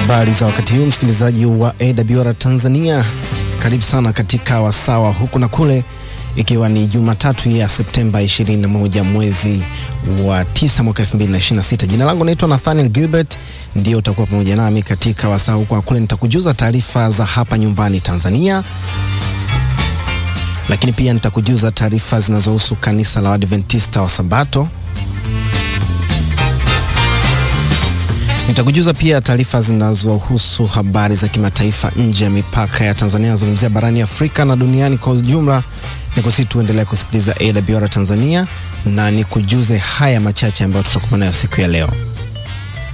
Habari za wakati huu msikilizaji wa AWR Tanzania, karibu sana katika wasawa huku na kule, ikiwa ni Jumatatu ya Septemba 21 mwezi wa 9 mwaka 2026. Jina langu naitwa Nathaniel Gilbert, ndio utakuwa pamoja nami katika wasaa huku na kule. Nitakujuza taarifa za hapa nyumbani Tanzania, lakini pia nitakujuza taarifa zinazohusu kanisa la Waadventista wa Sabato. Nitakujuza pia taarifa zinazohusu habari za kimataifa nje ya mipaka ya Tanzania, nazungumzia barani Afrika na duniani kwa ujumla. Nikusi tuendelea kusikiliza AWR Tanzania na nikujuze haya machache ambayo tutakuwa nayo siku ya leo.